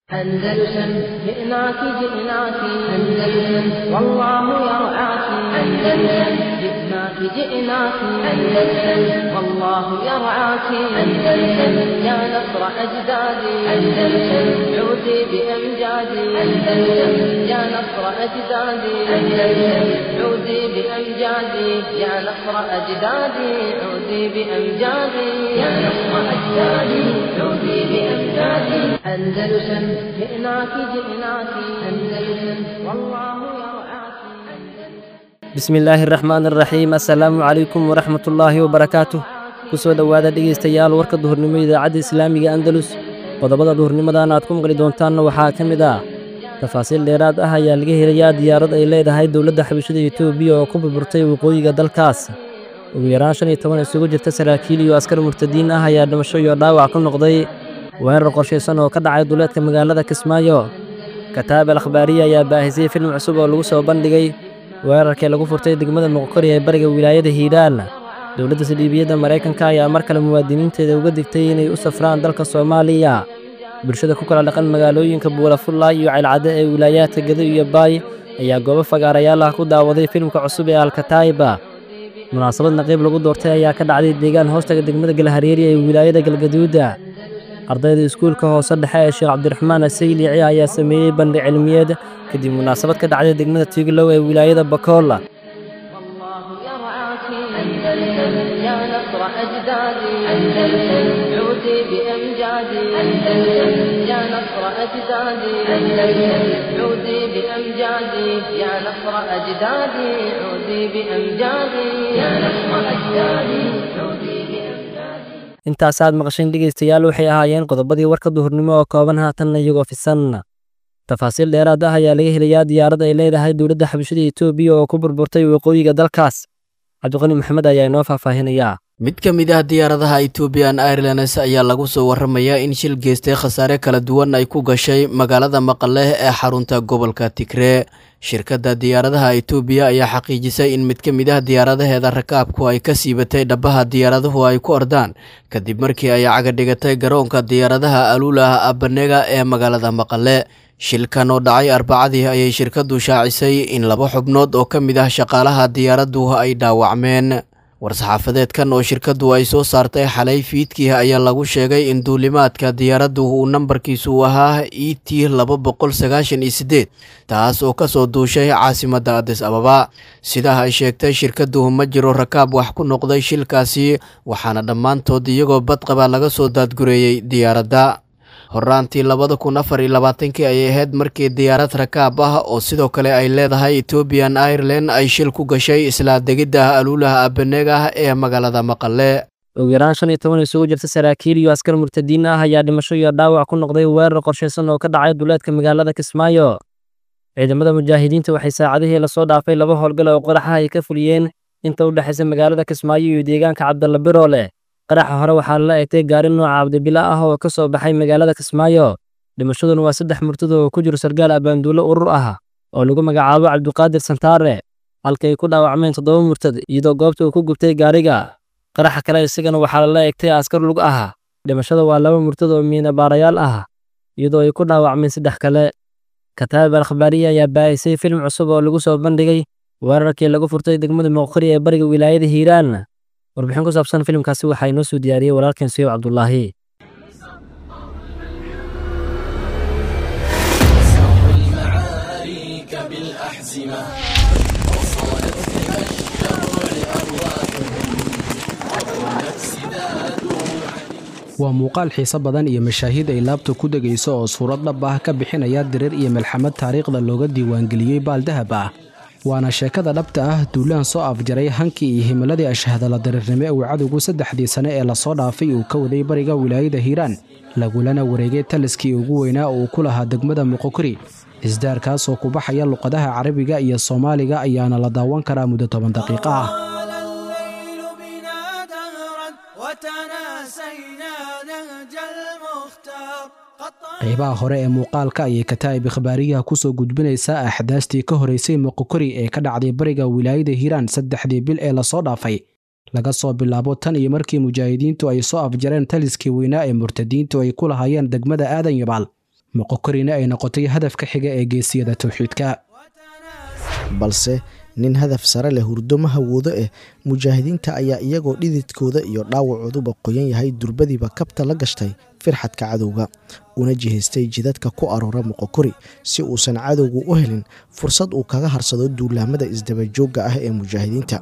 أندلسن جئناك جئناك أندلسن والله يرعاك أندلسن جئناك جئناك أندلسن والله يرعاك أندلسن يا نصر أجدادي أندلسن عودي بأمجادي أندلسن يا نصر أجدادي أندلسن عودي بأمجادي يا نصر أجدادي عودي بأمجادي يا نصر أجدادي عودي بأمجادي أندلسن جئناك جئناك أندلسن والله يرعاك bismi illaahi araxmaan araxiim assalaamu calaykum waraxmatullaahi wabarakaatuh ku soo dhowaada dhegaystayaal warka duhurnimo idaacadda islaamiga andalus qodobada duhurnimadan aad ku maqli doontaanna waxaa ka mid ah tafaasiil dheeraad ah ayaa laga helayaa diyaarad ay leedahay dowladda xabashada etoobiya oo ku burburtay waqooyiga dalkaas ugu yaraan shan iyo toban isugu jirta saraakiil iyo askar murtadiin ah ayaa dhimasho iyo dhaawac ku noqday weerar qorshaysan oo ka dhacay duleedka magaalada kismaayo kataab al akhbaariya ayaa baahisay film cusub oo lagu soo bandhigay weerarkii lagu furtay degmada muqkori ee bariga wilaayada hiiraan dowladda saldhiibiyadda maraykanka ayaa mar kale muwaadiniinteeda uga digtay inay u safraan dalka soomaaliya bulshada ku kala dhaqan magaalooyinka buulafulla iyo ceylcadde ee wilaayaadka gado iyo baay ayaa goobo fagaarayaal ah ku daawaday filimka cusub ee alkataa'iba munaasabad naqiib lagu doortay ayaa ka dhacday deegaan hoostaga degmada galhareeri ee wilaayada galgaduuda ardayda iskuulka hoose dhexe ee sheekh cabdiraxmaan asaylici ayaa sameeyey bandhig cilmiyeed kadib munaasabad ka dhacday degmada tiiglow ee wilaayada bakoola والله يرعاك أندلسن يا نصر أجدادي أندلسن عودي بأمجادي أندلسن يا نصر أجدادي أندلسن عودي بأمجادي يا نصر أجدادي عودي بأمجادي يا نصر أجدادي عودي بأمجادي intaasaad maqasheen dhegaystayaal waxay ahaayeen qodobadii warka duhurnimo oo kooban haatanna iyagoo fisan tafaasiil dheeraad ah ayaa laga helayaa diyaarad ay leedahay dowladda xabashada etoobiya oo ku burburtay waqooyiga dalkaas cabdiqani maxamed ayaa inoo faahfaahinayaa mid ka mid ah diyaaradaha ethoobiyan airlines ayaa lagu soo warramayaa in shil geystay khasaare kala duwan ay ku gashay magaalada maqaleh ee xarunta gobolka tigree shirkadda diyaaradaha etoobiya ayaa xaqiijisay in mid ka mid ah diyaaradaheeda rakaabku ay ka siibatay dhabaha diyaaraduhu ay ku ordaan kadib markii ay cagadhigatay garoonka diyaaradaha aluulah abanega ee magaalada maqale shilkan oo dhacay arbacadii ayay shirkaddu shaacisay in laba xubnood oo ka mid ah shaqaalaha diyaaraddu ay dhaawacmeen war-saxaafadeedkan oo shirkaddu ay soo saartay xalay fiidkii ayaa lagu sheegay in duulimaadka diyaaraddu uu nambarkiisu ahaa e t laba boqol sagaashan iyo siddeed taas oo ka soo duushay caasimadda adis ababa sidaa ay sheegtay shirkaddu ma jiro rakaab wax ku noqday shilkaasi waxaana dhammaantood iyagoo badqaba laga soo daadgureeyey diyaaradda horaantii labada kun afar iyo labaatankii ayay ahayd markii diyaarad rakaab ah oo sidoo kale ay leedahay ethoobiyan ireland ay shil ku gashay isla degidda aluulaha abaneeg ah ee magaalada maqale ugu yaraan shan iyo toban isugu jirta saraakiil iyo askar murtadiin ah ayaa dhimasho iyo dhaawac ku noqday weerar qorshaysan oo ka dhacay duleedka magaalada kismaayo ciidamada mujaahidiinta waxay saacadihii lasoo dhaafay laba howlgal oo qoraxa ay ka fuliyeen inta u dhexaysa magaalada kismaayo iyo deegaanka cabdalla biroole qaraxa hore waxaa lala egtay gaari nooca cabdibila ah oo ka soo baxay magaalada kismaayo dhimashaduna waa saddex murtado oo ku jiro sargaal abaanduulo urur ah oo lagu magacaabo cabdiqaadir santaare halkay ku dhaawacmeen toddoba murtad iyadoo goobta uu ku gubtay gaariga qaraxa kale isagana waxaa lala egtay askar lug ah dhimashada waa laba murtad oo miinabaarayaal ah iyadoo ay ku dhaawacmeen saddex kale kataab al akhbaariya ayaa baahisay filim cusub oo lagu soo bandhigay weerarkii lagu furtay degmada muqkori ee bariga wilaayada hiiraan warbixin ku saabsan filimkaasi waxaa inoo soo diyaariyey walaalkeen sayow cabdulaahi waa muuqaal xiiso badan iyo mashaahiid ay laabta ku degayso oo suurad dhab ah ka bixinaya dirir iyo melxamad taariikhda looga diiwaangeliyey baaldahab ah waana sheekada dhabta ah duulaan soo afjaray hankii iyo himiladii ashahadala diriirnimo uu cadowgu saddexdii sane ee lasoo dhaafay uu ka waday bariga wilaayada hiiraan lagulana wareegay taliskii ugu weynaa uu ku lahaa degmada muqokori isdaarkaas oo ku baxaya luqadaha carabiga iyo soomaaliga ayaana la daawan karaa muddo toban daqiiqo ah طال الليل بنا دهرا وتناسينا نهج المختار قد طال qaybaha hore ee muuqaalka ayay kataa'ib ikhbaariyaha ku soo gudbinaysaa axdaastii ka horeysay muqokori ee ka dhacday bariga wilaayada hiiraan saddexdii bil ee lasoo dhaafay laga soo bilaabo tan iyo markii mujaahidiintu ay soo afjareen taliskii weynaa ee murtadiintu ay ku lahaayeen degmada aadan yabaal moqokorina ay noqotay hadafka xiga ee geesiyada towxiidka balse nin hadaf sare leh hurdo ma hawoodo eh mujaahidiinta ayaa iyagoo dhididkooda iyo dhaawacooduba qoyan yahay durbadiiba kabta la gashtay firxadka cadowga una jihaystay jidadka ku aroora moqokori si uusan cadowgu u helin fursad uu kaga harsado duulaamada isdabajoogga ah ee mujaahidiinta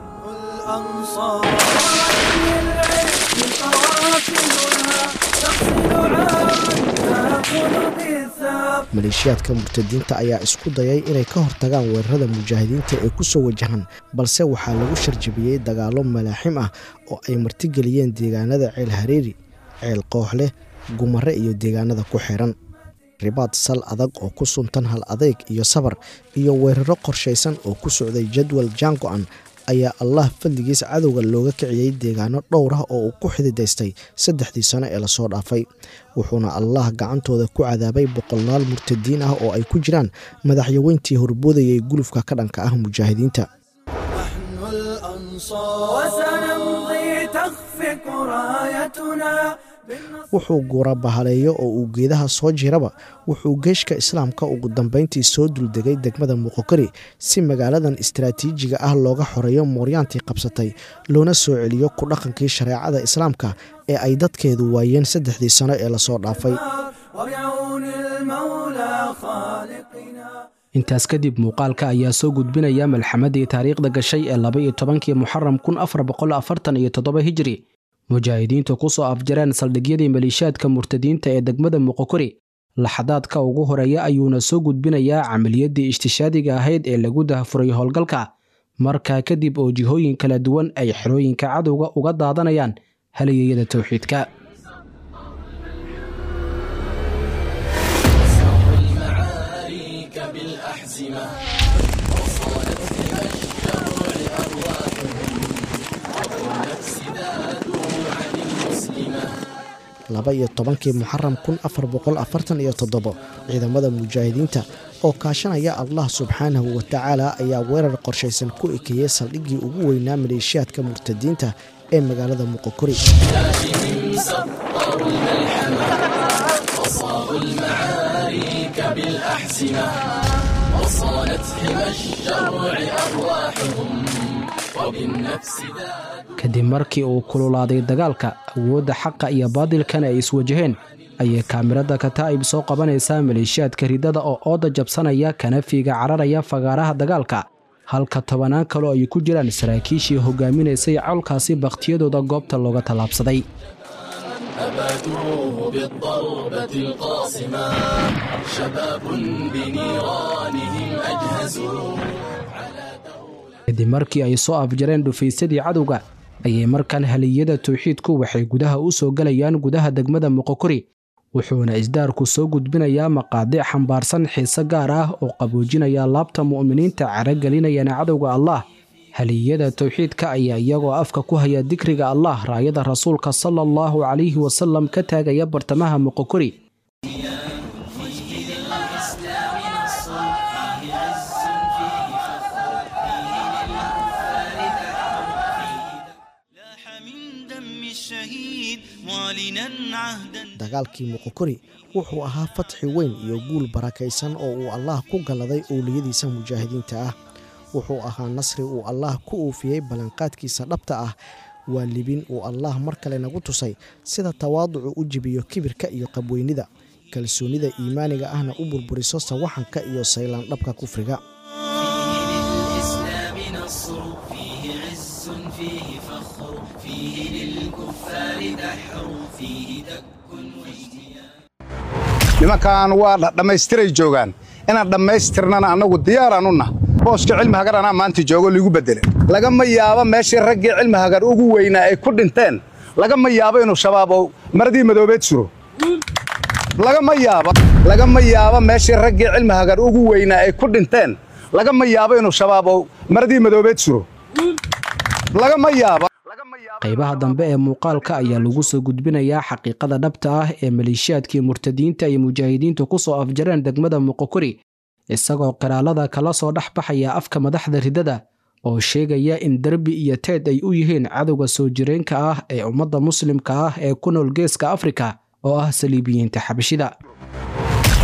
maleeshiyaadka murtadiinta ayaa isku dayay inay ka hortagaan weerarada mujaahidiinta ee ku soo wajahan balse waxaa lagu sharjabiyey dagaallo malaaxim ah oo ay martigeliyeen deegaanada ceel hareeri ceel kooxleh gumare iyo deegaanada ku xiran ribaad sal adag oo ku suntan hal adeyg iyo sabar iyo weeraro qorshaysan oo ku socday jadwal jaango-an ayaa allah fadligiis cadowga looga kiciyey deegaano dhowr ah oo uu ku xididaystay saddexdii sano ee lasoo dhaafay wuxuuna allah gacantooda ku cadaabay boqolaal murtadiin ah oo ay ku jiraan madaxyaweyntii horboodayay gulufka ka dhanka ah mujaahidiinta wuxuu guura bahaleeyo oo uu geedaha soo jiraba wuxuu geeshka islaamka ugu dambeyntii soo duldegay degmada muqokari si magaaladan istaraatiijiga ah looga xoreeyo mooryaantii qabsatay loona soo celiyo ku dhaqankii shareecada islaamka ee ay dadkeedu waayeen saddexdii sano ee lasoo dhaafay intaas kadib muuqaalka ayaa soo gudbinaya malxamadii taariikhda gashay ee laba iyo tobankii muxaram kun afar boqol afartan iyo toddoba hijri mujaahidiintu ku soo afjareen saldhigyadii maleeshiyaadka murtadiinta ee degmada muqokori laxadaadka ugu horeeya ayuuna soo gudbinayaa camaliyadii ishtishaadiga ahayd ee lagu dahafuray howlgalka markaa kadib oo jihooyin kala duwan ay xerooyinka cadowga uga daadanayaan halayeyada towxiidka laba iyo tobankii muxaram kun afar boqol afartan iyo toddobo ciidamada mujaahidiinta oo kaashanaya allah subxaanahu watacaala ayaa weerar qorshaysan ku ekeeyey saldhiggii ugu weynaa maleeshiyaadka murtadiinta ee magaalada muqokori kadib markii uu kululaaday dagaalka awoodda xaqa iyo baadilkana ay iswajaheen ayay kaamirada kataa'ib soo qabanaysaa maleeshiyaadka ridada oo ooda jabsanaya kana fiiga cararaya fagaaraha dagaalka halka tobanaan kaloo ay ku jiraan saraakiishii hogaaminaysay colkaasi bakhtiyadooda goobta looga tallaabsaday kadib markii ay soo afjareen dhufaysadii cadowga ayay markan haliyada towxiidku waxay gudaha u soo gelayaan gudaha degmada muqokori wuxuuna isdaarku soo gudbinayaa maqaadic xambaarsan xiise gaar ah oo qaboojinaya laabta mu'miniinta caragelinayana cadowga allah haliyada towxiidka ayaa iyagoo afka ku haya dikriga allah raayada rasuulka sala allahu calayhi wasalam ka taagaya bartamaha muqokori dagaalkii muqokori wuxuu ahaa fatxi weyn iyo guul barakaysan oo uu allaah ku galladay owliyadiisa mujaahidiinta ah wuxuu ahaa nasri uu allaah ku uufiyey ballanqaadkiisa dhabta ah waa libin uu allaah mar kale nagu tusay sida tawaaducu u jibiyo kibirka iyo qabweynida kalsoonnida iimaaniga ahna u burburiso sawaxanka iyo saylaan dhabka kufriga nimankan waa dhammaystiray joogaan inaan dhammaystirnana annagu diyaaraan u nah booska cilmi hagar anaa maanta joogo liigu beddele lagama yaabo meeshii raggii cilmi hagar ugu weynaa ay ku dhinteen lagama yaabo inuu shabaab oo maradii madoobeed suro lagama yaabo lagama yaabo meeshii raggii cilmi hagar ugu weynaa ay ku dhinteen lagama yaabo inuu shabaab oo maradii madoobeed suro lagama yaabo qaybaha dambe ee muuqaalka ayaa lagu soo gudbinayaa xaqiiqada dhabta ah ee maleeshiyaadkii murtadiinta iyo mujaahidiintu ku soo afjareen degmada muqokori isagoo qiraalada kala soo dhex baxaya afka madaxda ridada oo sheegaya in derbi iyo teed ay u yihiin cadowga soo jireenka ah ee ummadda muslimka ah ee ku nool geeska afrika oo ah saliibiyiinta xabashida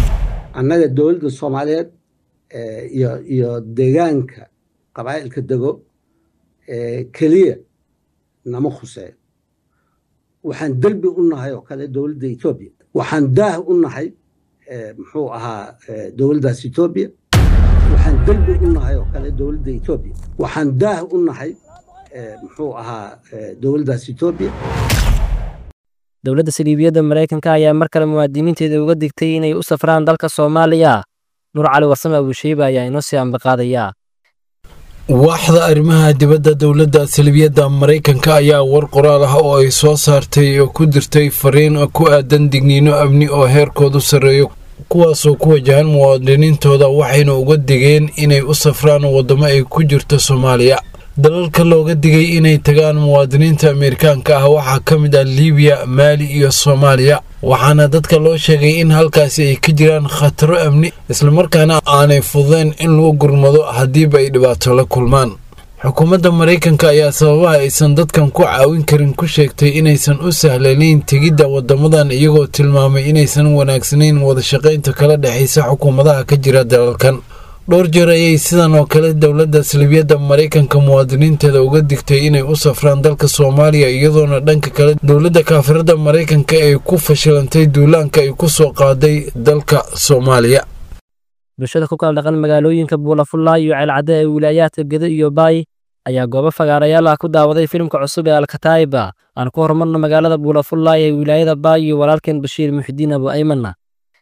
annaga dowladda soomaaliyeed iyo iyo deegaanka qabaa'ilka dego keliya nama khuseeyo waxaan derbi u nahay oo kale dowladda etoobiya waxaan daah u nahay muxuu ahaa dowladdaas etoobiya waxaan derbi u nahay oo kale dowladda etoobiya waxaan daah u nahay muxuu ahaa dowladdaas etoobiya dowladda saliibiyadda maraykanka ayaa mar kale muwaadiniinteeda uga digtay inay u safraan dalka soomaaliya nuur cali warsame abushiiba ayaa inoo sii ambaqaadaya waaxda arrimaha dibadda dowladda salibiyadda maraykanka ayaa war qoraal ah oo ay soo saartay oo ku dirtay fariin ku aadan digniino amni oo heerkoodu sarreeyo kuwaasoo ku wajahan muwaadiniintooda waxayna uga digeen inay u safraan waddamo ay ku jirto soomaaliya dalalka looga digay inay tagaan muwaadiniinta ameerikaanka ah waxaa ka mid ah libiya maali iyo soomaaliya waxaana dadka loo sheegay in halkaasi ay ka jiraan khataro amni islamarkaana aanay fududeen in lagu gurmado haddiiba ay dhibaato la kulmaan xukuumadda maraykanka ayaa sababaha aysan dadkan ku caawin karin ku sheegtay inaysan u sahlanayn tegidda waddamadan iyagoo tilmaamay inaysan wanaagsanayn wadashaqaynta kala dhexaysa xukuumadaha ka jira dalalkan dhowr jeer ayay sidan oo kale dowladda salibiyadda maraykanka muwaadiniinteeda uga digtay inay u safraan dalka soomaaliya iyadoona dhanka kale dowladda kaafirada maraykanka ay ku fashilantay duulaanka ay ku soo qaaday dalka soomaaliya bulshada ku kala dhaqan magaalooyinka buulafulla iyo ceelcadde ee wilaayaadka gedo iyo baay ayaa goobo fagaarayaal ah ku daawaday filimka cusub ee alkataa'iba aan ku horumarno magaalada buulafulla ee wilaayada baay iyo walaalkeen bashiir muxidiin abu aymanna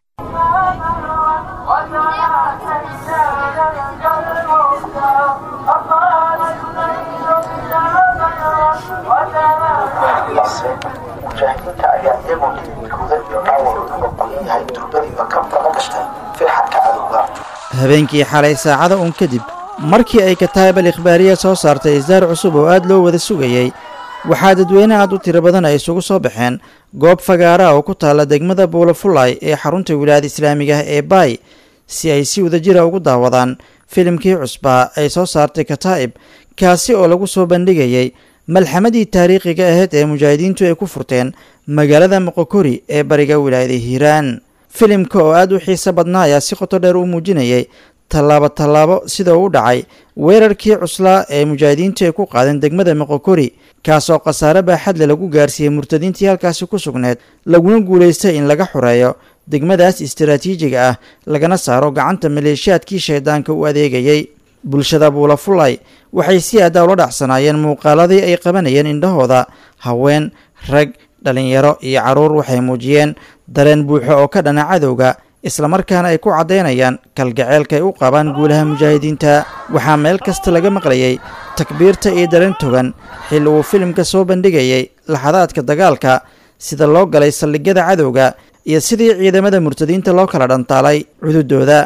mujaahidiinta ayaa iyagoo dhididkooda iyo dhaawacooduba qoyan yahay durbadiiba ka baqa gashtay firxadka cadowga habeenkii xalay saacada uun kadib markii ay kataayib al ikhbaariya soo saartay isdaar cusub oo aad loo wada sugayey waxaa dadweyne aad u tiro badan ay isugu soo baxeen goob fagaara oo ku taalla degmada buulafulay ee xarunta wilaayada islaamiga ah ee baay si ay si wadajira ugu daawadaan filimkii cusbaa ay soo saartay kataa'ib kaasi oo lagu soo bandhigayey malxamadii taariikhiga ahayd ee mujaahidiintu ay ku furteen magaalada moqokori ee bariga wilaayada hiiraan filimka oo aad u xiiso badnaa ayaa si qoto dheer u muujinayay tallaabo tallaabo sida uu dhacay weerarkii cuslaa ee mujaahidiintu ay ku qaadeen degmada moqokori kaasoo khasaare baaxadle lagu gaarsiiyey murtadiintii halkaasi ku sugneed laguna guulaystay in laga xoreeyo degmadaas istaraatiijiga ah lagana saaro gacanta maleeshiyaadkii shaydaanka u adeegayey bulshada buulafulay waxay si aaddaa ula dhacsanaayeen muuqaaladii ay qabanayeen indhahooda haween rag dhallinyaro iyo carruur waxay muujiyeen dareen buuxo oo ka dhana cadowga islamarkaana ay ku caddaynayaan kalgaceelka ay u qabaan guulaha mujaahidiinta waxaa meel kasta laga maqlayay takbiirta iyo dareen togan xilli uu filimka soo bandhigayay laxadaadka dagaalka sida loo galay saldhigyada cadowga iyo sidii ciidamada murtadiinta loo kala dhantaalay cududooda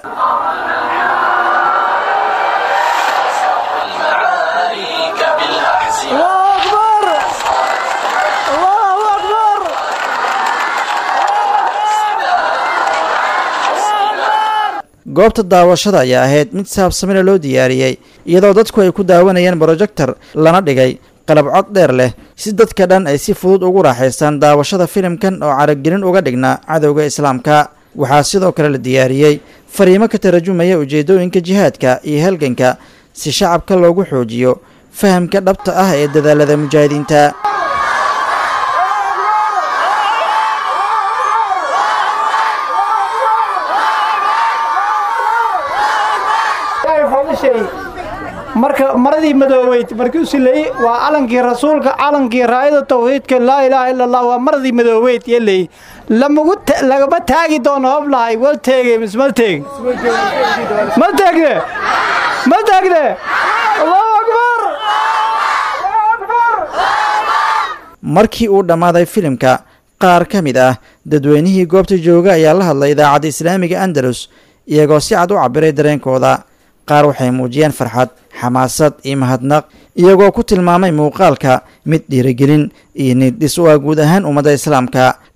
goobta daawashada ayaa ahayd mid saabsamina loo diyaariyey iyadoo dadku ay ku daawanayeen brojektor lana dhigay qalab cod dheer leh si dadka dhan ay si fudud ugu raaxaystaan daawashada filimkan oo caragelin uga dhignaa cadowga islaamka waxaa sidoo kale la diyaariyey fariimo ka tarajumaya ujeeddooyinka jihaadka iyo halganka si shacabka loogu xoojiyo fahamka dhabta ah ee dadaalada mujaahidiinta marka maradii madoobeyd markuu sileeyey waa calankii rasuulka calankii raayada tawxiidka laa ilaaha ila allah waa maradii madoobeyd yeley lamagu lagama taagi doono hoblahay wal teege mis mal teeg mal teegne mal teegne allahu akbar markii uu dhammaaday filimka qaar ka mid ah dadweynihii goobta jooga ayaa la hadlay idaacadda islaamiga andalus iyagoo si cad u cabbiray dareenkooda qaar waxay muujiyeen farxad xamaasad iyo mahadnaq iyagoo ku tilmaamay muuqaalka mid dhiirigelin iyo niiddhis u ah guud ahaan ummadda islaamka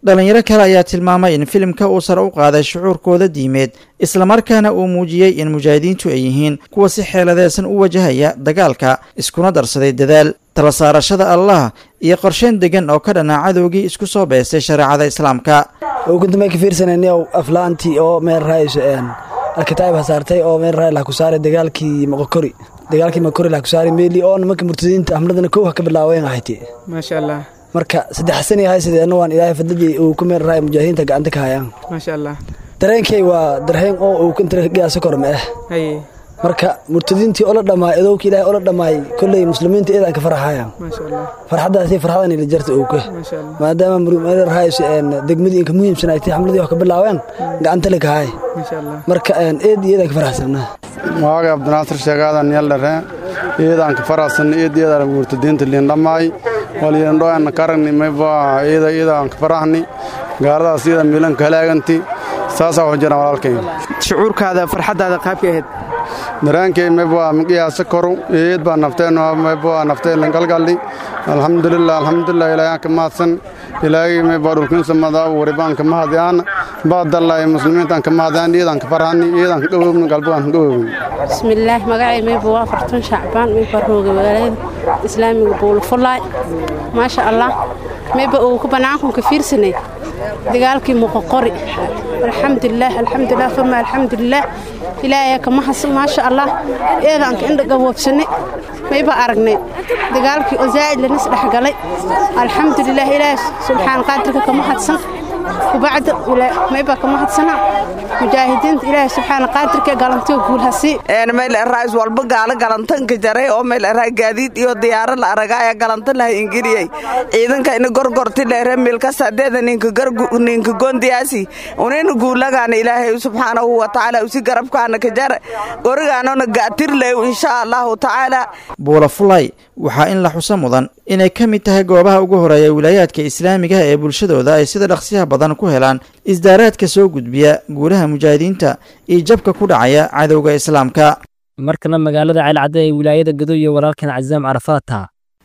dhallinyaro kale ayaa tilmaamay in filimka uu sare u qaaday shucuurkooda diimeed islamarkaana uu muujiyey in mujaahidiintu ay yihiin kuwa si xeeladeysan u wajahaya dagaalka iskuna darsaday dadaal tala saarashada allah iyo qorsheyn degan oo ka dhanaa cadowgii isku soo beestay shareecada islaamka ukuntamay ka fiirsanayniyow aflaantii oo meel raayso alkitaab hasaartay oo meel raay lah ku saaray dagaalkii moqokori dagaalkii moqokori lah ku saaray meeli oo nimanka murtadiinta hamladana kow ha ka bilaaween ahayte maasha allah marka saddex sani ahay sideedna waan ilaahay fadladii uu ku meel raay mujaahidiinta gacanta ka hayaan maasha allah dareenkay waa dareen oo uu kantaragaasa korme ah haye marka murtadiintii ola dhammaay adowka ilaahay ola dhammaay kolley muslimiinta eedaan ka farxayaan maasha allah farxaddaasi farxadan ila jarta owka maasha allah maadaama murmarahays degmadii inka muhiimsan ay tahay xamladii wax ka bilaaween gacanta le kahay maasha allah marka eed iyo eedaan ka farxsanaa waaga abdinaasir sheegaadan yaldhere eedaan ka farxsan eed eedaan murtadiinta liin dhammaay walyandhoana karagni mayba eeda eedaan ka faraxni gaaladaas eeda miilan ka halaaganti saasaa wax jiraan walaalkay shucuurkaada farxaddaada qaabka ahayd daraankay mayba miqiyaasa koru eed baa nafteen mayba nafteen galgalli alxamdulilah alxamdulilah ilaahyaa ka mahadsan ilaahay mayba dhulkiinsa madaa waribaan ka mahadiyaan baadallay muslimiintaan ka mahadiyaan eedaan ka farxani eedaan ka gawowni galbagaan ka gawowni bismillaah magacay mayba waa afartan shacbaan mayba rooga magaalada islaamiga buulfulaay maasha allah mayba uu ku banaankunka fiirsanay dagaalkii muqoqori alxamdulilah alxamdulilah fama alxamdulilah ilaahay kama hasan maasha allah eedaanka indha gaboobsanay mayba aragnay dagaalkii oo zaa'id lanis dhexgalay alxamdulilah ilaahay subxaan qaadirka kama hadsan kubacda mayba kama hadsana mujaahidiinta ilaahay subxaan qaadirka galantiyo guulhasi meel raais walba gaalo galantanka jaray oo meel raa gaadiid iyo diyaaro la aragaya galantan laha ingiriyey ciidanka ina gorgorti leere milka sadeeda ninka ninka gondiyaasi unina guulagaana ilaahay subxaanahu wa tacaala usi garabkaana ka jar gorigaanona gaatir ley insha allahu tacaala buula fulay waxaa in la xuso mudan inay ka mid tahay goobaha ugu horeeya wilaayaadka islaamiga ee bulshadooda ay sida dhaqsiyaha badan ku helaan isdaaraadka soo gudbiya guulaha mujaahidiinta iyo jabka ku dhacaya cadowga islaamka markana magaalada ceelcadde ee wilaayada gado iyo walaalkan casaam carafaata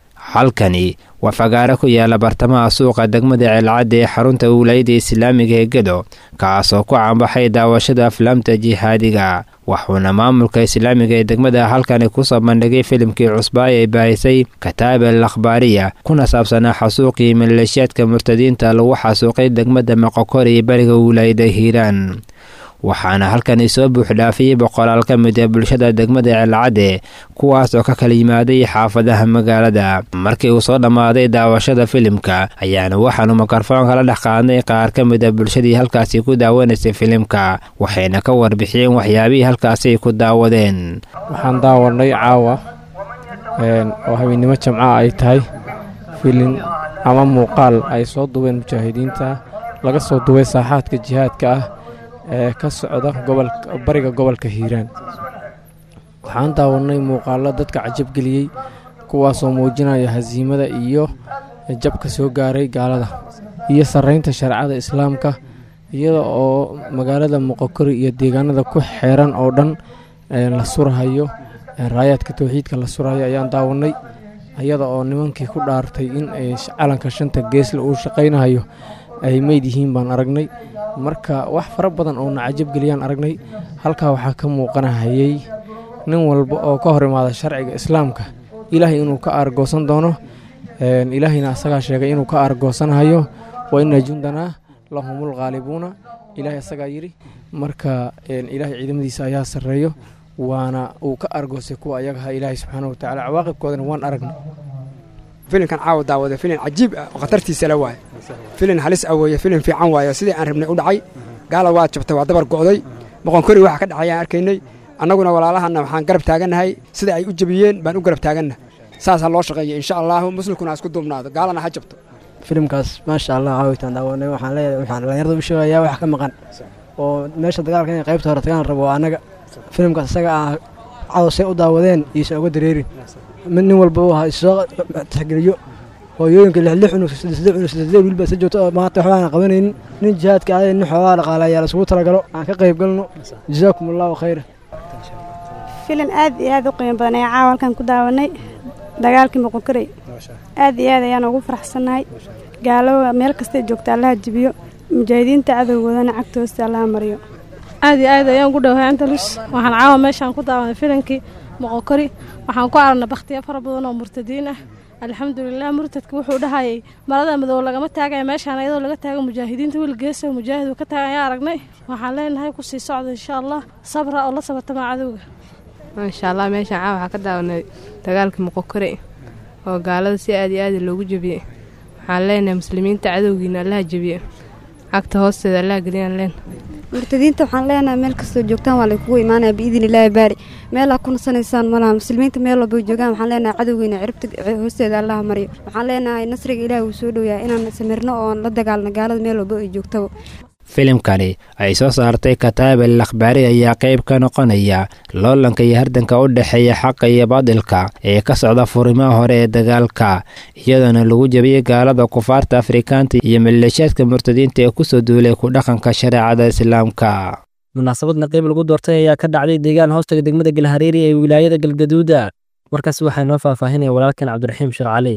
halkani waa fagaaro ku yaala bartamaha suuqa degmada ceelcadde ee xarunta wilaayada islaamiga ee gedo kaasoo ku caanbaxay daawashada aflaamta jihaadiga wuxuuna maamulka islaamiga ee degmada halkani kusoo bandhigay filimkii cusbaay ay baahisay kataab al akhbaariya kuna saabsanaa xasuuqii maleeshiyaadka murtadiinta lagu xasuuqay degmada moqokori iyo bariga wilaayada hiiraan waxaana halkani soo buuxdhaafiyey boqolaal ka mid ee bulshada degmada ceelcadde kuwaas oo ka kala yimaaday xaafadaha magaalada markii uu soo dhammaaday daawashada filimka ayaana waxaanu mikrofoonka la dhex qaadnay qaar ka mid a bulshadii halkaasi ku daawanaysay filimka waxayna ka warbixiyeen waxyaabihii halkaasi ay ku daawadeen waxaan daawanay caawa oo habeennimo jamca ay tahay filin ama muuqaal ay soo duween mujaahidiinta laga soo duway saaxaadka jihaadka ah ee ka socda bariga gobolka hiiraan waxaan daawanay muuqaallo dadka cajabgeliyey kuwaasoo muujinaya hasiimada iyo jabka soo gaaray gaalada iyo sarraynta shareecada islaamka iyada oo magaalada moqokori iyo deegaanada ku xeeran oo dhan la surahayo raayaadka towxiidka la surahayo ayaan daawanay iyada oo nimankii ku dhaartay in calanka shanta geesle uu shaqaynahayo ay meyd yihiin baan aragnay marka wax fara badan oo na cajabgeliyaan aragnay halkaa waxaa ka muuqanahayey nin walba oo ka hor imaada sharciga islaamka ilaahay inuu ka aargoosan doono ilaahayna asagaa sheegay inuu ka aargoosanahayo wa ina jundanaa lahumul khaalibuuna ilaahay asagaa yidhi marka ilaahay ciidamadiisa ayaa sarreeyo waana uu ka aargoosay kuwa ayagaha ilaahay subxaana wa tacala cawaaqibkoodana waan aragnay filimkan caawa daawada filin cajiib ah oo khatartiisa la waaye filin halis ah weeye filin fiican waaye sidii aan rabnay u dhacay gaala waa jabtay waa dabar go'day boqonkori waxa ka dhacayaan arkaynay annaguna walaalahanna waxaan garab taagannahay sida ay u jabiyeen baan u garab taaganna saasaa loo shaqeeya insha allahu muslimkuna ha isku duubnaado gaalana ha jabto filimkaas maasha allah caawitaan daawanay waxaan leeyahay waxaan dhallinyarada u sheegayaa wax ka maqan oo meesha dagaalka inay qaybta hore tagaan rabo annaga filimkaas isaga ah cawsay u daawadeen iisa uga dareerin mid nin walba uu soo tixgeliyo hooyooyinka lixlix cunug saddex cunug saddex wiilba isa joogto maanta waxba aan qabanaynin nin jihaadka aday nin xoogaa dhaqaalayaa la isugu talagalo aan ka qayb galno jazaakum allahu khayra filim aad iyo aad u qiimo badan ayaa caawa halkan ku daawanay dagaalkii moqokarey aad iyo aad ayaan ugu faraxsannahay gaalowa meel kastay joogta allaha jibiyo mujaahidiinta cadowgoodana cagta hoosta allaha mariyo aad iyo aad ayaan ugu dhowahay andalus waxaan caawa meeshaan ku daawanay filankii moqokori waxaan ku aragnay bakhtiya fara badan oo murtadiin ah alxamdulilah murtadka wuxuu dhahayay marada madow lagama taagaya meeshaan iyadoo laga taago mujaahidiinta wiil geesa mujaahid uu ka taagan ayaa aragnay waxaan leenahay kusii socda insha allah sabra oo la sabartama cadowga maasha allah meeshaan caawa waxaa ka daawanay dagaalkii moqokore oo gaalada si aad iyo aad loogu jebiyey waxaan leenahay muslimiinta cadowgiina allaha jebiye cagta hoosteeda allaha geliyaan leen murtadiinta waxaan leenahay meel kastoo joogtaan waa laykugu imaanaya biidin illaahi baari meelaa ku nasanaysaan malaha muslimiinta meel walba joogaan waxaan leenahay cadowgiina ciribta hoosteeda allaha mariyo waxaan leenahay nasriga ilaahi uu soo dhowayaa inaan samirno oon la dagaalno gaalada meel walba ay joogtaba filimkani ay soo saartay kataab al akhbaari ayaa qayb ka noqonaya loolanka iyo hardanka u dhexeeya xaqa iyo baadilka ee ka socda furimaha hore ee dagaalka iyadoona lagu jebiyey gaalada kufaarta afrikaanta iyo maleeshiyaadka murtadiinta ee kusoo duulay ku dhaqanka shareecada islaamka munaasabadna qayb lagu doortay ayaa ka dhacday deegaan hoostaga degmada galhareeri ee wilaayada galgaduuda warkaas waxaa noo faahfaahinaya walaalkan cabdiraxiim sheekh cali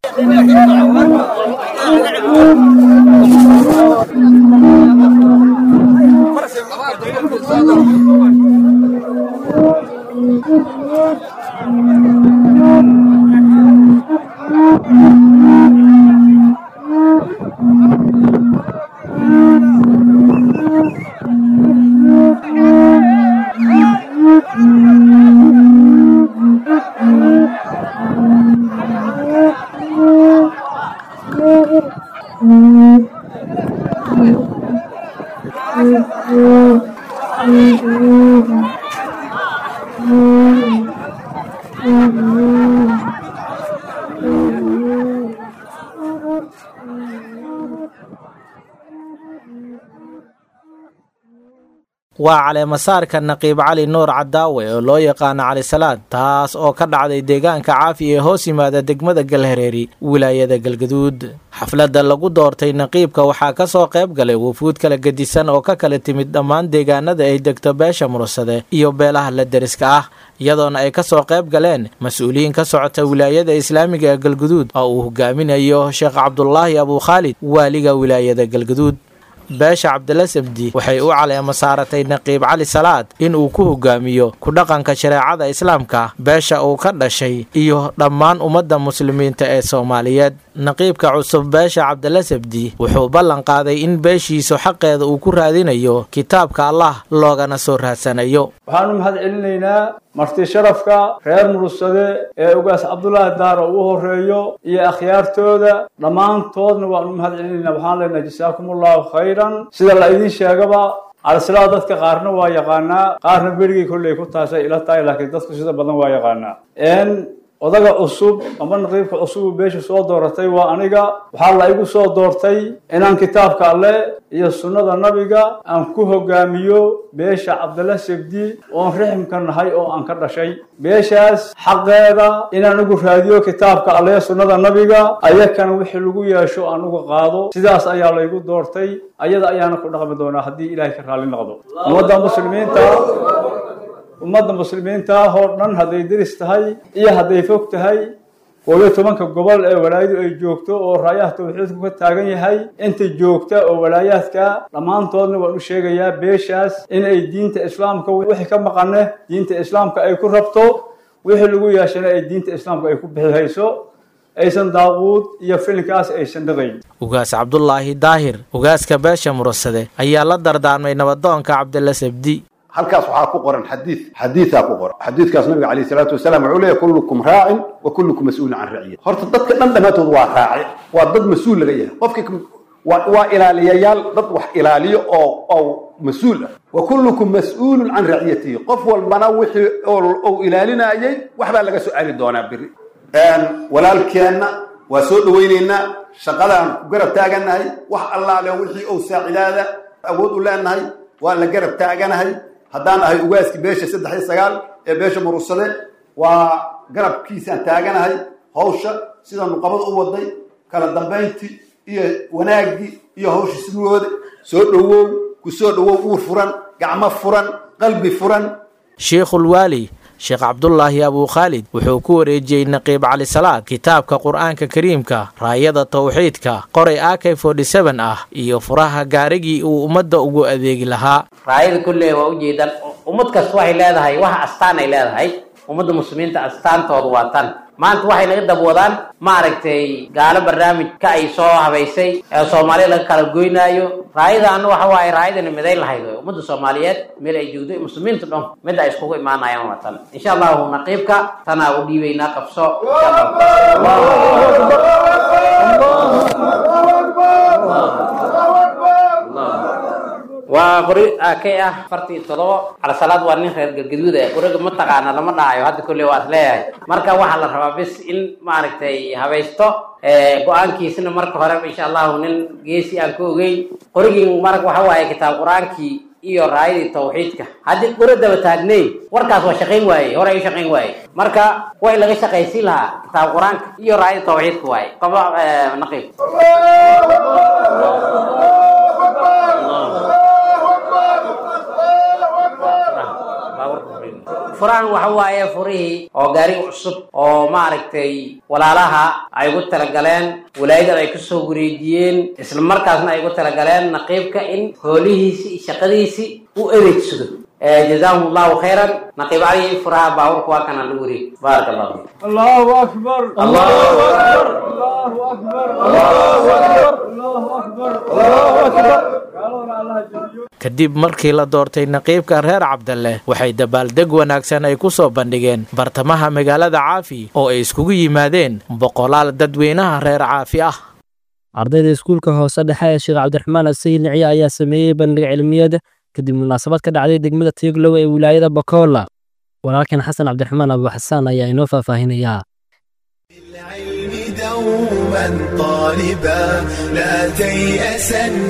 waa caleemasaarka naqiib cali nuur cadaawe oo loo yaqaano cali salaad taas oo ka dhacday deegaanka caafi ee hoos yimaada degmada galhareeri wilaayada galgaduud xafladda lagu doortay naqiibka waxaa ka soo qayb galay wufuud kala gedisan oo ka kala timid dhammaan deegaanada ay degto beesha mursade iyo beelaha la deriska ah iyadoona ay ka soo qayb galeen mas-uuliyiin ka socota wilaayada islaamiga ee galgaduud oo uu hogaaminayo sheekh cabdulaahi abukhaalid waaliga wilaayada galgaduud beesha cabdila sabdi waxay u caleema saaratay naqiib cali salaad in uu ku hogaamiyo ku dhaqanka shareecada islaamka beesha uu ka dhashay iyo dhammaan ummadda muslimiinta ee soomaaliyeed naqiibka cusub beesha cabdila sabdi wuxuu ballan qaaday in beeshiisu xaqeeda uu ku raadinayo kitaabka allah loogana soo raadsanayo waxaanu mahad celinaynaa marti sharafka reer murugsade ee ugaas cabdulaahi daaro u horeeyo iyo akhyaartooda dhammaantoodna waanu mahad celinaynaa waxaan leenahay jasaakumullahu khayran sida la idiin sheegaba calisalaa dadka qaarna waa yaqaanaa qaarna berigii kolley ku taasay ila tahay laakiin dadku sida badan waa yaqaanaa odaga cusub ama naqiibka cusubu beesha soo dooratay waa aniga waxaa la igu soo doortay inaan kitaabka alle iyo sunnada nabiga aan ku hogaamiyo beesha cabdalla sebdi oon riximka nahay oo aan ka dhashay beeshaas xaqeeda inaan ugu raadiyo kitaabka alle sunnada nabiga ayakana wixii lagu yeesho aan uga qaado sidaas ayaa laygu doortay ayada ayaana ku dhaqmi doonaa haddii ilaahay ka raalli noqdo ummadda muslimiinta ummadda muslimiinta ah oo dhan hadday deris tahay iyo hadday fog tahay koob iyo tobanka gobol ee walaayadu ay joogto oo raayaha tawxiidku ka taagan yahay inta joogta oo walaayaadka dhammaantoodna waan u sheegayaa beeshaas in ay diinta islaamka wixii ka maqane diinta islaamka ay ku rabto wixii lagu yeeshana ay diinta islaamka ay ku bixihayso aysan daaquud iyo filinkaas aysan dhaqayn ugaas cabdulaahi daahir ugaaska beesha murasade ayaa la dardaarmay nabadoonka cabdilla sabdi halkaas waxaa ku qoran xadiid xadiidaa ku qoran xadiidkaas nabiga calayhi salaatu wasalaam wuxuu leeyahy kullukum raacin wa kullukum mas-uulin can raciyat horta dadka dhan dhammaantood waa raaci waa dad mas-uul laga yahay qofkii waa waa ilaaliyayaal dad wax ilaaliyo oo oo mas-uul ah wa kullukum mas-uulun can raciyatihi qof walbana wixii ou ilaalinayay waxbaa laga soo celi doonaa beri walaalkeenna waa soo dhawaynaynaa shaqadaan ku garab taaganahay wax allaale wixii ou saacidaada awood u leenahay waa la garab taaganahay haddaan ahay ugaaskii beesha saddex iyo sagaal ee beesha murugsade waa garabkiisaan taaganahay hawsha sida nuqabada u waday kala dambayntii iyo wanaaggii iyo hawsha sidooda soo dhowow ku soo dhowow uur furan gacmo furan qalbi furan sheikhul waali sheekh cabdulaahi abuukhaalid wuxuu ku wareejiyey naqiib cali salaad kitaabka qur-aanka kariimka raayada tawxiidka qoray ak ah iyo furaha gaarigii uu ummadda ugu adeegi lahaa raayada kulle waa ujeedaan ummad kasta waxay leedahay waxa astaan ay leedahay ummadda muslimiinta astaantoodu waa tan maanta waxay naga dabwadaan maaragtay gaalo barnaamij ka ay soo habaysay ee soomaaliya laga kala goynaayo raayadaana waxa waaye raayadana midayn lahayd wey ummadda soomaaliyeed meel ay joogdo muslimiinta dhan mid ay iskugu imaanayaan waa tan insha allahu naqiibka tanaa u dhiibaynaa qabso waa qori kay ah afartii todobo calasalaad waa nin reer galgaduud ah qoriga ma taqaana lama dhahayo hadda kolley waa is leeyahay marka waxaa la rabaa bis in maaragtay habaysto go-aankiisna marka horeba insha allahu nin geesi aan ka ogeyn qorigii marka waxa waaye kitaab qur-aankii iyo raayadii tawxiidka haddii qori daba taagnayn warkaas waa shaqayn waaye hore ay u shaqayn waaye marka way laga shaqaysiin lahaa kitaab qur-aanka iyo raayadii tawxiidka waaye qaba naqiib furahan waxa waaye furihii oo gaariga cusub oo maaragtay walaalaha ay ugu talagaleen walaayadan ay kusoo wareejiyeen isla markaasna ay ugu talagaleen naqiibka in hoolihiisi iyo shaqadiisii u adeegsado جزاهم الله خيرا نقيب علي فرها باور كواكنا نوري بارك الله فيك الله أكبر الله أكبر الله أكبر الله أكبر الله أكبر الله أكبر kadib markii la doortay naqiibka reer cabdalle waxay dabaaldeg wanaagsan ay ku soo bandhigeen bartamaha magaalada caafi oo ay iskugu yimaadeen boqolaal dadweynaha reer caafi ah ardayda iskuulka hoose dhexe ee sheekh cabdiraxmaan asayid niciye ayaa sameeyey bandhig cilmiyeed kadib munaasabad ka dhacday degmada tiiglow ee wilaayada bakola walaalkan xasan cabdiraxmaan abuuxasaan ayaa inoo faahfaahinayaa دوما طالبا لا تيأسن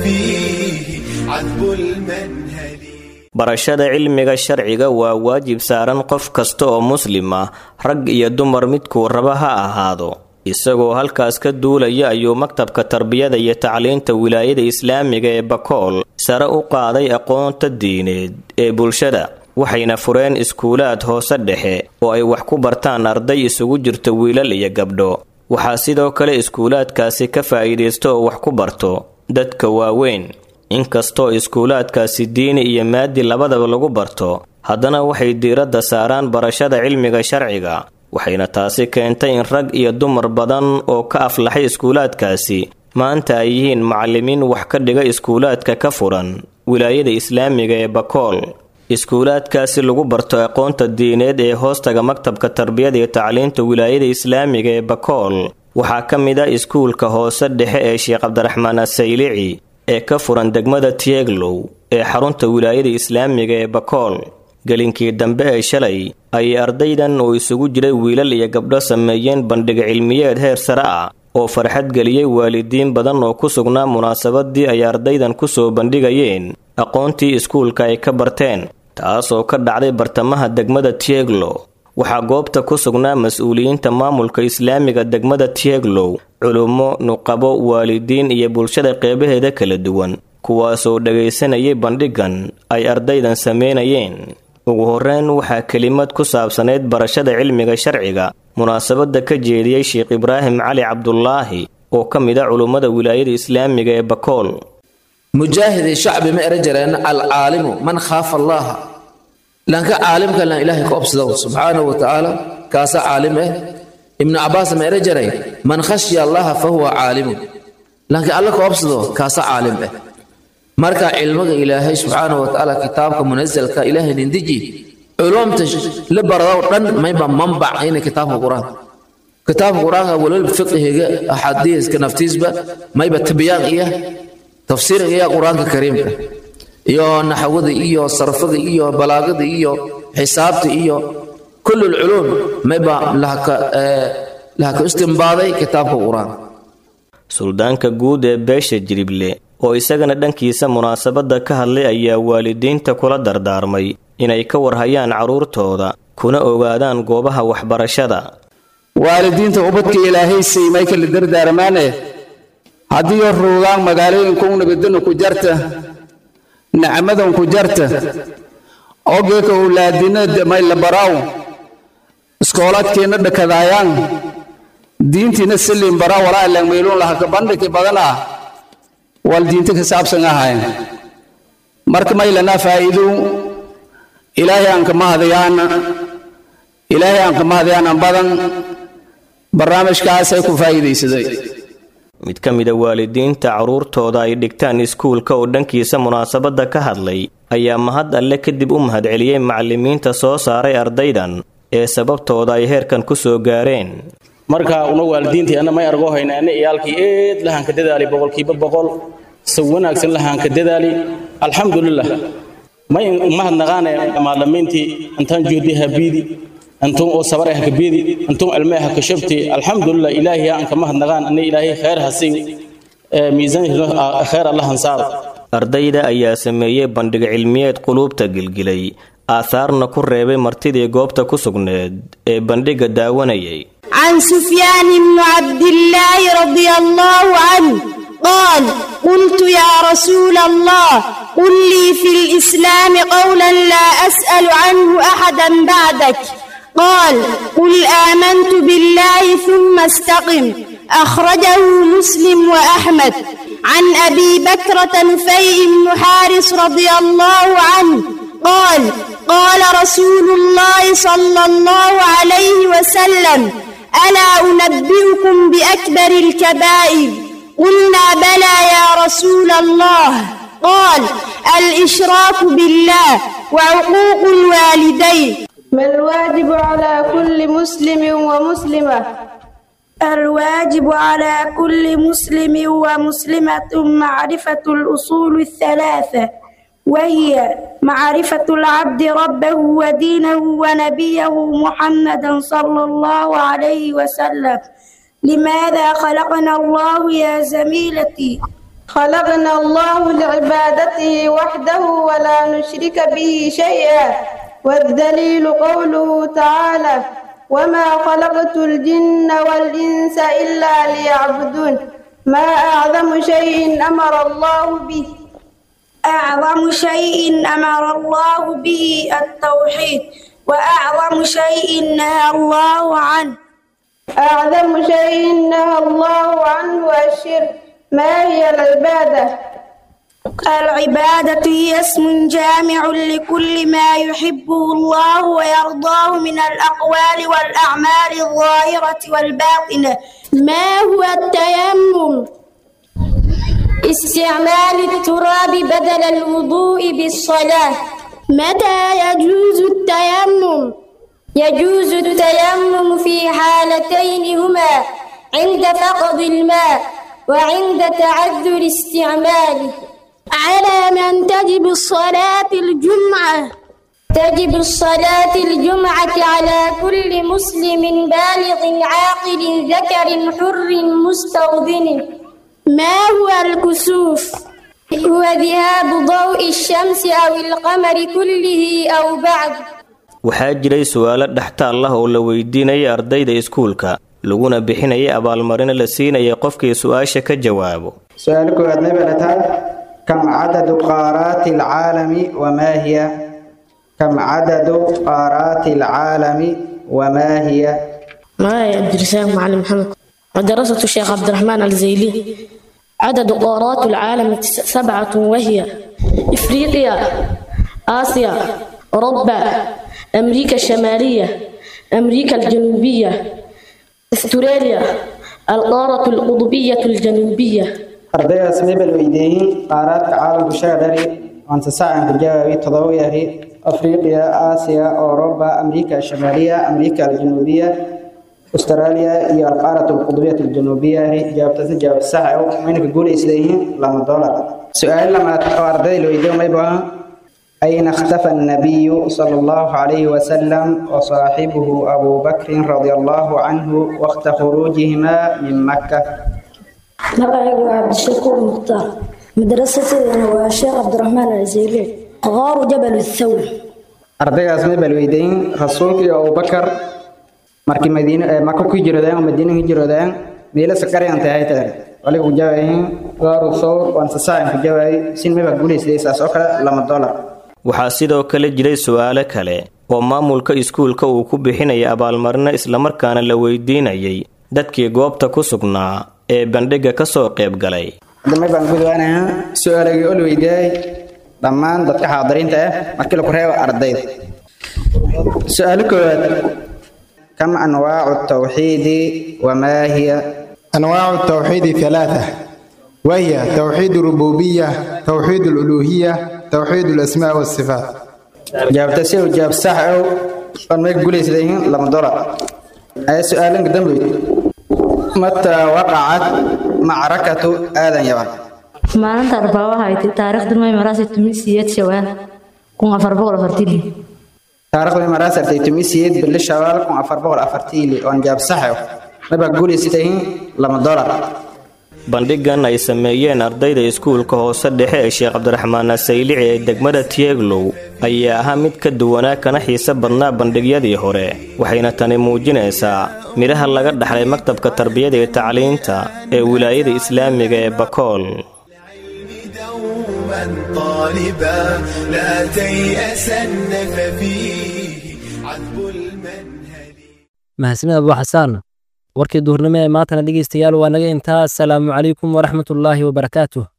ففيه عذب المنهل barashada cilmiga sharciga waa waajib saaran qof kasta oo muslim ah rag iyo dumar midkuu raba ha ahaado isagoo halkaas ka duulaya ayuu maktabka tarbiyada iyo tacliinta wilaayada islaamiga ee bakool sare u qaaday aqoonta diineed ee bulshada waxayna fureen iskuulaad hoose dhexe oo ay wax ku bartaan arday isugu jirta wiilal iyo gabdho waxaa sidoo kale iskuulaadkaasi ka faa'iidaysta oo wax ku barto dadka waaweyn inkastoo iskuulaadkaasi diini iyo maadi labadaba lagu barto haddana waxay diiradda saaraan barashada cilmiga sharciga waxayna taasi keentay in rag iyo dumar badan oo ka aflaxay iskuulaadkaasi maanta ay yihiin macallimiin wax ka dhiga iskuulaadka ka furan wilaayada islaamiga ee bakool iskuulaadkaasi lagu barto aqoonta diineed ee hoostaga maktabka tarbiyada iyo tacliinta wilaayada islaamiga ee bakool waxaa ka mid ah iskuulka hoose dhexe ee sheekh cabdiraxmaan asaylici ee ka furan degmada tieglow ee xarunta wilaayada islaamiga ee bakool gelinkii dambe ee shalay ayay ardaydan oo isugu jiray wiilal iyo gabdho sameeyeen bandhig cilmiyeed heer sare ah oo farxad geliyey waalidiin badan oo ku sugnaa munaasabadii ay ardaydan ku soo bandhigayeen aqoontii iskuulka ay ka barteen taasoo ka dhacday bartamaha degmada tieglow waxaa goobta ku sugnaa mas-uuliyiinta maamulka islaamiga degmada tieglow culummo nuqabo waalidiin iyo bulshada qeybaheeda kala duwan kuwaasoo dhagaysanayay bandhigan ay ardaydan sameynayeen ugu horreyn waxaa kelimad ku saabsanayd barashada cilmiga sharciga munaasabadda ka jeediyey sheekh ibraahim cali cabdulaahi oo ka mid a culummada wilaayada islaamiga ee bakool mujaahidi shacbi ma eran jireen alcaalimu man khaafa allaha lanka caalimka lan ilaahay ka obsado subxaanahu wa tacaala kaasa caalim eh ibnu cabaas ma eran jiray man khashya allaha fa huwa caalimu lanka alla ka obsado kaasa caalim eh marka cilmiga ilaahay subxaanahu wa tacaala kitaabka munasalka ilaahay nindiji culumta la barado dhan mayba manbac ina kitaabka qur-aan kitaabka qur-aanka waliba fiqihiga axaadiiska naftiisba mayba tabyaan iya tafsiir iya qur-aanka kariimka iyo naxwada iyo sarfada iyo balaagada iyo xisaabta iyo كل العلوم ما يبقى لها لها استنباضي كتابك القرآن suldaanka guud ee beesha jirible oo isagana dhankiisa munaasabadda ka hadlay ayaa waalidiinta kula dardaarmay inay ka warhayaan carruurtooda kuna ogaadaan goobaha waxbarashada waalidiinta ubadka ilaahay siimay kala dardaarmaane haddii ruugaan magaalooyinka u nabadana ku jarta nacmadan ku jarta ogeeka owlaadina may la baraaw iskoolaadkeenna dhakadaayaan diintiina siliin baraa walaa langmeylun laha kabandhiki badana wal diinta ka saabsan ahayn marka maylanaa faa'iidu ilaahay aan kama hadayaana ilaahay aan kama hadayaanan badan barnaamijkaasay ku faa'iidaysaday mid ka mida waalidiinta carruurtooda ay dhigtaan iskuulka oo dhankiisa munaasabadda ka hadlay ayaa mahad alle kadib u mahadceliyey macallimiinta soo saaray ardaydan ee sababtooda ay heerkan ku soo gaareen marka una waalidiintii anna may argoo hayna anna iyaalkii eed lahaanka dadaali boqolkiiba boqol si wanaagsan lahaanka dadaali alxamdulilah may mahadnaqaane maalimiintii intaan joodi habiidi antum oo sabar ah kabiidi antum ilmaha ha kashabti alxamdulilah ilaahi aan ka mahadnaqaan anna ilaahay khayr hasiin miisaan khayr allah hansaar ardayda ayaa sameeyey bandhig cilmiyeed quluubta gilgilay aahaarna ku reebay martidii goobta ku sugneed ee bandhigga daawanayay عن سفيان بن عبد الله رضي الله عنه قال قلت يا رسول الله قل لي في الإسلام قولا لا أسأل عنه أحدا بعدك قال قل آمنت بالله ثم استقم أخرجه مسلم وأحمد عن أبي بكرة نفيع بن حارس رضي الله عنه قال قال رسول الله صلى الله عليه وسلم ألا أنبئكم بأكبر الكبائر قلنا بلى يا رسول الله قال الإشراك بالله وعقوق الوالدين ما الواجب على كل مسلم ومسلمة الواجب على كل مسلم ومسلمة معرفة الأصول الثلاثة وهي معرفة العبد ربه ودينه ونبيه محمدا صلى الله عليه وسلم لماذا خلقنا الله يا زميلتي خلقنا الله لعبادته وحده ولا نشرك به شيئا والدليل قوله تعالى وما خلقت الجن والإنس إلا ليعبدون ما أعظم شيء أمر الله به أعظم شيء أمر الله به التوحيد وأعظم شيء نهى الله عنه أعظم شيء نهى الله عنه الشرك ما هي العبادة؟ العبادة هي اسم جامع لكل ما يحبه الله ويرضاه من الأقوال والأعمال الظاهرة والباطنة ما هو التيمم؟ استعمال التراب بدل الوضوء بالصلاة متى يجوز التيمم؟ يجوز التيمم في حالتين هما عند فقد الماء وعند تعذر استعماله على من تجب الصلاة الجمعة تجب الصلاة الجمعة على كل مسلم بالغ عاقل ذكر حر مستوطن ما هو الكسوف هو ذهاب ضوء الشمس أو القمر كله أو بعد waxaa jiray su'aalo dhextaal ah oo la weydiinayay ardayda iskuulka laguna bixinayay abaalmarino la siinayay qofkii su'aasha ka jawaabo su-aal koowaad may barataan kam cadadu qaaraati alcaalami wamaa hiya kam cadadu qaaraati alcaalami wamaa hiya معايا عبد الرزاق معلم محمد مدرسة الشيخ عبد الرحمن الزيلي عدد قارات العالم سبعة وهي إفريقيا آسيا أوروبا أمريكا الشمالية أمريكا الجنوبية أستراليا القارة القطبية الجنوبية ardaydaas may bal weydiiyey qaaraadka caalamku shaadhari waanta sacan ku jawaabi todoba yari afriqiya aasiya اوروبا امريكا الشماليه امريكا الجنوبيه استراليا iyo القاره القطبيه الجنوبيه jawaabtaasi jawaab sax ah mayna ka guuleysayeen lama dollar su'aal lama oo ardayda la weydiiyo may baa أين اختفى النبي صلى الله عليه وسلم وصاحبه أبو بكر رضي الله عنه وقت خروجهما من مكة magacaygu waa cabdishakuur mukhtaar madrasateedana waa sheekh cabdiraxmaan alzeyli qaaru jabal thawr ardaygaas may bal weydiin rasuulka iyo abubakar markii madiine ee maka ku hijroodeen oo madiine hijroodeen meelo sakariyan tahay tahay waliga ku jawaayin qaaru thawr waan sasaacan ku jawaayay sin may baa guuleysay saas oo kale lama dollar waxaa sidoo kale jiray su'aalo kale oo maamulka iskuulka uu ku bixinaya abaalmarino islamarkaana la weydiinayay dadkii goobta ku sugnaa ee bandhigga ka soo qayb galay dambe baan gudwaanayaa su-aalagii ol weydiiyay dhammaan dadka xaadiriinta ah markii laku reebo ardayda su-aalo koowaad kam anwaacu tawxiidi wamaa hiya أنواع التوحيد ثلاثة وهي توحيد الربوبية توحيد الألوهية توحيد الأسماء والصفات jawaabta si uu jawaab sax ah oon may guulaysaday yihiin lama dolar ayaa su-aalanka dambe mataa waqacat macrakatu aadan yaban maalinta arbaabaha ay tahay taariikhdu may maraasi tumisiyad shawaan kun afar boqol afartii taariikhdu maraas artay tumisiyad bili shawaal kun afar boqol afartiili oon jawaab sax ah mabaa guulaysatay yihiin lama dolar bandhiggan ay sameeyeen ardayda iskuulka hoose dhexe ee sheekh cabdiraxmaan asaylici ee degmada tieglow ayaa ahaa mid ka duwanaa kana xiise badnaa bandhigyadii hore waxayna tani muujinaysaa midhaha laga dhaxlay maktabka tarbiyada iyo tacliinta ee wilaayada islaamiga ee bakool طالبا لا تيأسن ففيه عذب المنهل mahadsanid abu xasaan warkii duhurnimo ee maantana dhegaystayaal waa naga intaa asalaamu calaykum waraxmatullaahi wabarakaatuh